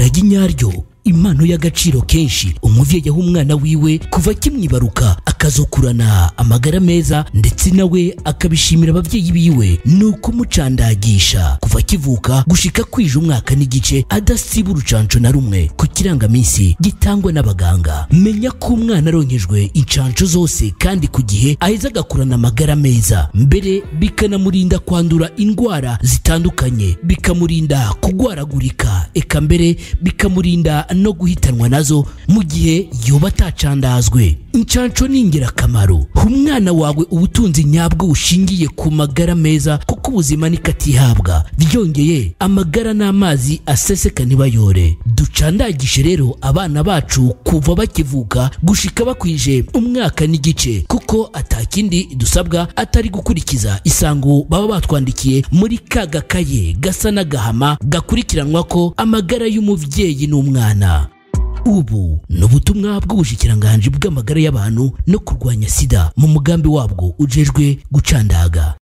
iragi nyaryo impano y'agaciro kenshi umuvyeyi aho umwana wiwe kuva akimwibaruka akazokurana amagara meza ndetse nawe akabishimira abavyeyi biwe ni ukumucandagisha kuva akivuka gushika kwije umwaka n'igice adasiba urucanco na rumwe ku kirangamisi gitangwa n'abaganga menya ko umwana aronkejwe incanco zose kandi ku gihe aheza agakurana amagara meza mbere bikanamurinda kwandura indwara zitandukanye bikamurinda kugwaragurika eka mbere bikamurinda no guhitanwa nazo mu gihe yoba atacandazwe incanco ni ingirakamaro umwana wawe ubutunzi nyabwo bushingiye ku magara meza kuko ubuzima nikatihabwa byongeye amagara n'amazi aseseka ntibayore ducandagishe rero abana bacu kuva bakivuka gushika bakwije umwaka n'igice kuko atakindi dusabwa atari gukurikiza isango baba batwandikiye muri ka gakaye gasa n'agahama gakurikiranwa ko amagara y'umubyeyi n'umwana ubu ni ubutumwa bw'ubushikiranganji bw'amagara y'abantu no kurwanya sida mu mugambi wabwo ujejwe gucandaga